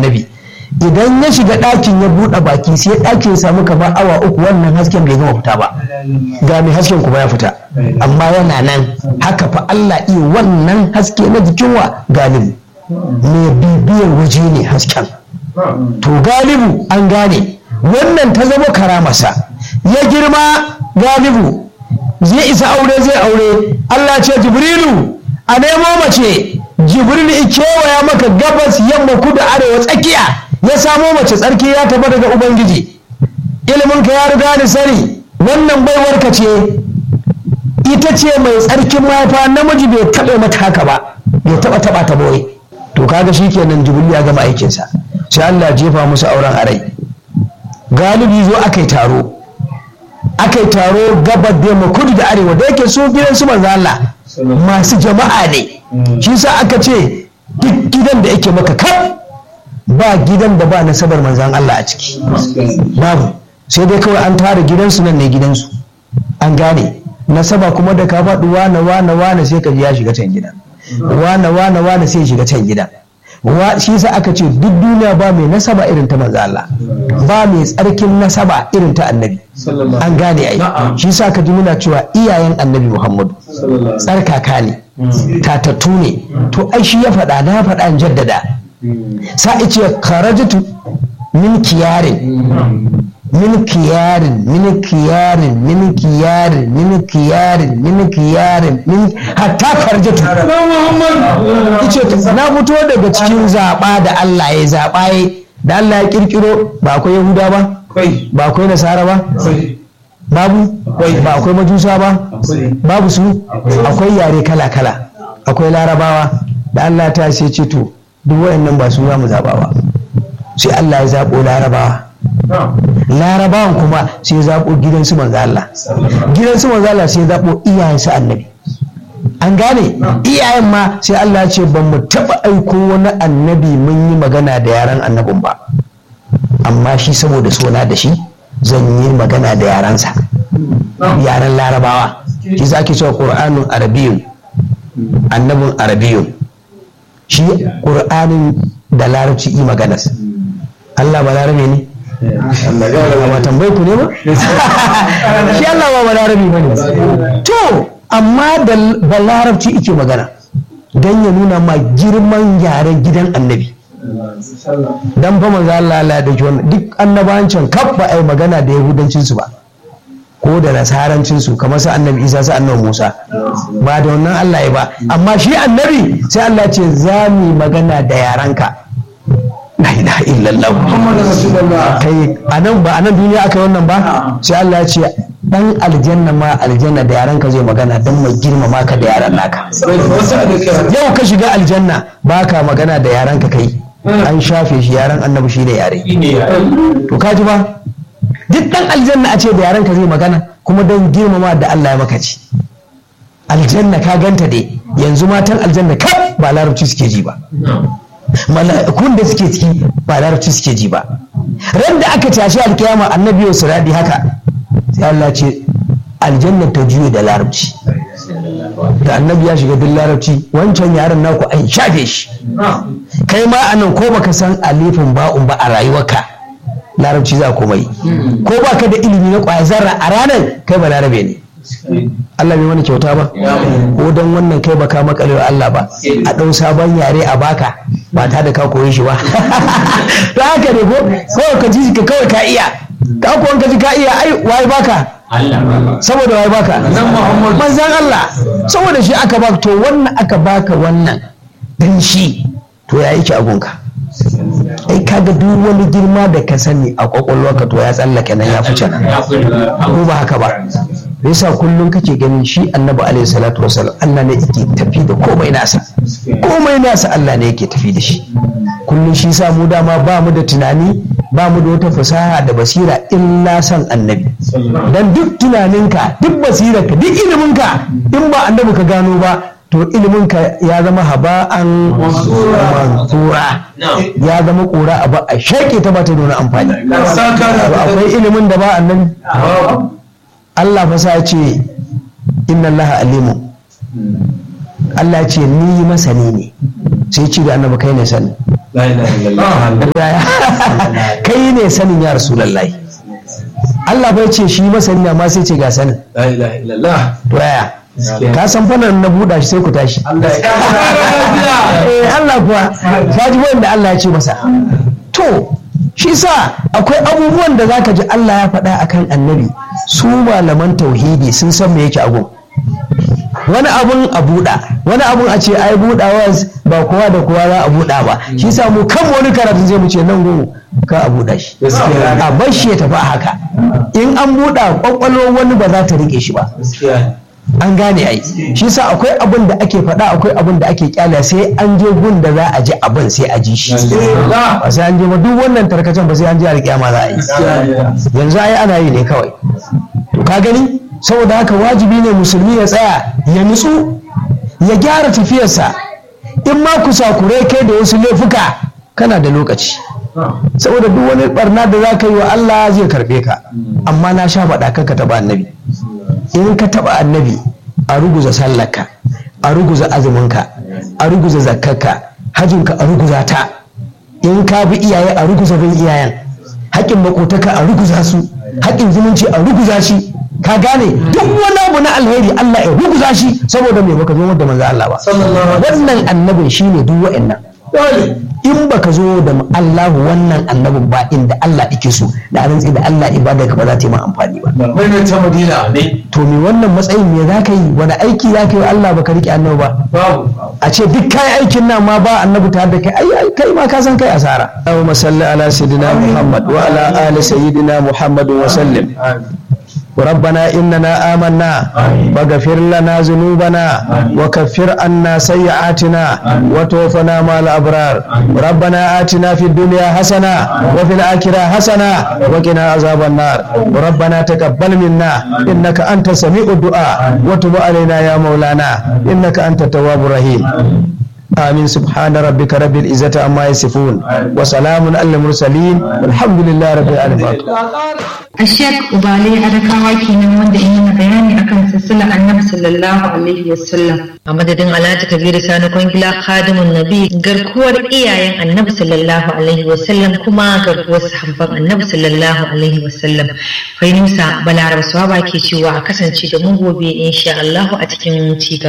annabi idan ya shiga ɗakin ya buɗe baki sai ɗakin ya samu kamar awa uku wannan hasken bai gama fita ba ga mai hasken kuma ya fita amma yana nan haka fa Allah iya wannan haske na jikin wa galibu mai bibiyar waje ne hasken to galibu an gane wannan ta zama karamarsa ya girma galibu zai isa aure zai aure Allah ce jibrilu a nemo mace jibril ya kewaya maka gabas yamma kudu arewa tsakiya ya samo mace tsarki ya taba daga ubangiji ilimin ka ya riga ni sani wannan baiwarka ce ita ce mai tsarkin mahaifa namiji bai taɓa mata haka ba bai taɓa taɓa ta boye to kaga shikenan jibril ya gama aikinsa sai Allah jefa musu auren a rai galibi zo aka yi taro aka yi taro gabar da yamma kudu da arewa da yake su gidan su manzo Allah masu jama'a ne shi sa aka ce duk gidan da yake maka kaf ba gidan da ba nasabar manzan Allah a ciki babu sai dai kawai an tara gidansu nan ne gidansu an gane nasaba kuma da ka faɗi wane wane wane sai ka ji ya shiga can gidan wane wane wane sai ya shiga can gidan shi sa aka ce duk duniya ba mai nasaba irin ta manzo Allah ba mai tsarkin nasaba irin ta annabi an gane ai shi sa ka ji muna cewa iyayen annabi Muhammadu tsarkaka ne tatattu ne to ai shi ya faɗa na faɗa in jaddada sa ce kharajtu min kiyarin min kiyarin min kiyarin min kiyarin min kiyarin min kiyarin min hatta karjatu yace na fito daga cikin zaba da Allah ya zaba ya da Allah ya kirkiro ba akwai yahuda ba ba akwai nasara ba babu ba akwai majusa ba babu su akwai yare kala kala akwai larabawa da Allah ta sai ce to duk wayannan ba su za mu zaba ba sai Allah ya zabo larabawa larabawan kuma sai zaɓo gidansu manzo Allah gidansu manzo Allah sai zaɓo iyayensu annabi an gane iyayen ma sai Allah ya ce ban mu taɓa aiko wani annabi mun yi magana da yaran annabin ba amma shi saboda sona da shi zan yi magana da yaransa yaran larabawa shi za ke cewa ƙur'anin arabiyun annabin arabiyun shi ƙur'anin da larabci yi maganas Allah ba larabe ne ba tambayi ku ne ba shi Allah ba balarabi ba ne to amma da balarabci ike magana don ya nuna ma girman yaren gidan annabi dan fa manzo Allah Allah da wannan duk annabancin kaf ba ai magana da yahudancin su ba ko da nasarancin su kamar su annabi Isa su annabi Musa ba da wannan Allah ya ba amma shi annabi sai Allah ce za mu magana da yaranka la ilaha illallah kai anan ba anan duniya aka yi wannan ba sai Allah ya ce dan aljanna ma aljanna da yaran ka zai magana dan mai girmama ka da yaran naka yau ka shiga aljanna baka magana da yaran ka kai an shafe shi yaran annabi shi da yare to ka ji ba duk dan aljanna a ce da yaran ka zai magana kuma dan girmama da Allah ya maka ci aljanna ka ganta dai yanzu matan aljanna kai ba larabci suke ji ba mala'ikun da suke ciki ba larabci suke ji ba ran da aka tashi alkiyama annabi ya siradi haka sai Allah ce aljanna ta juyo da larabci da annabi ya shiga duk larabci wancan yaron naku an shafe shi kai ma anan ko baka san alifin ba'un ba a rayuwarka larabci za kuma yi ko baka da ilimi na kwaya zarra a ranar kai ba larabe ne Allah bai wani kyauta ba ko don wannan kai baka makalewa Allah ba a ɗau sabon yare a baka ba ta da ka koyi shi ba ta haka ne ko kawai ka ji ka kawai ka iya ka kuwan ka ji ka iya ai waye baka saboda waye baka manzan Allah saboda shi aka baka to wannan aka baka wannan dan shi to ya yake agunka ai kaga duk wani girma da ka sani a kwakwalwarka to ya tsallake nan ya fice nan ko ba haka ba yasa kullum kake ganin shi annabi alaihi salatu wasallam Allah ne yake tafi da komai nasa komai nasa Allah ne yake tafi da shi kullum shi sa mu dama ba mu da tunani ba mu da wata fasaha da basira illa san annabi dan duk tunaninka duk basirarka duk iliminka in ba annabi ka gano ba to iliminka ya zama haba'an mansura ya zama kura a ba a shaƙe ta ba ta da amfani akwai ilimin da ba annabi Allah fa sa ce inna Allah alimu Allah ya ce ni masani ne sai ci da annabi kai ne sani kai ne sanin ya rasulullahi Allah bai ce shi masani ne amma sai ce ga sanin to yaya ka san fannin na buɗa shi sai ku tashi eh Allah kuwa ka ji wanda Allah ya ce masa to shi sa akwai abubuwan da zaka ji Allah ya faɗa akan annabi su malaman tauhidi sun san me yake abu wani abun a buɗa wani abun a ce ai buɗawa ba kowa da kowa za a buɗa ba shi sa mu kan wani karatun zai mu ce nan gumu ka a buɗa shi a bar shi ya tafi a haka in an buɗa kwakwalwar wani ba za ta riƙe shi ba an gane ai shi sa akwai abin da ake faɗa akwai abin da ake kyala sai an je gun da za a ji abin sai a ji shi ba sai an je ba duk wannan tarkacen ba sai an je alƙiyama za a yi yanzu ai ana yi ne kawai to ka gani saboda haka wajibi ne musulmi ya tsaya ya nutsu ya gyara tafiyarsa in ma kusakurai kai da wasu laifuka kana da lokaci saboda duk wani barna da za ka yi wa Allah zai karɓe ka amma na sha faɗa ka taɓa annabi in ka taɓa annabi a ruguza sallarka a ruguza azuminka a ruguza zakkarka hajinka a ruguza ta in ka bi iyaye a ruguza bin iyayen haƙƙin makotaka a ruguza su haƙƙin zumunci a ruguza shi ka gane duk wani abu na alheri Allah ya ruguza shi saboda me baka zo da manzo Allah ba wannan annabin shine duk wa'annan in baka zo da Allahu wannan annabin ba inda Allah yake so da rantsi da Allah ibada ka ba za ta yi ma amfani ba Mai ta Madina ne. to me wannan matsayin me za ka yi wani aiki za ka yi wa Allah baka rike annabi ba Babu. a ce duk kai aikin nan ma ba annabi tare da kai ai ai kai ma ka san kai asara Allahumma salli ala sayyidina Muhammad wa ala ali sayyidina Muhammad wa sallim ربنا إننا آمنا واغفر لنا ذنوبنا وكفر عنا سيئاتنا وتوفنا مع الأبرار ربنا آتنا في الدنيا حسنة وفي الآخرة حسنة وقنا عذاب النار ربنا تقبل منا إنك أنت سميع الدعاء وتب علينا يا مولانا إنك أنت التواب الرحيم آمين سبحان ربك رب العزة عما يصفون وسلام على المرسلين والحمد لله رب العالمين Ashek Ubale Adakawa kenan wanda in yana bayani akan silsilar Annabi sallallahu alaihi wasallam. A madadin Alhaji Kabiru Sani Kwangila Khadimun Nabi garkuwar iyayen Annabi sallallahu alaihi wasallam kuma garkuwar sahabban Annabi sallallahu alaihi wasallam. Fainusa Balaraba Swaba ke cewa a kasance da mu gobe insha Allah a cikin ci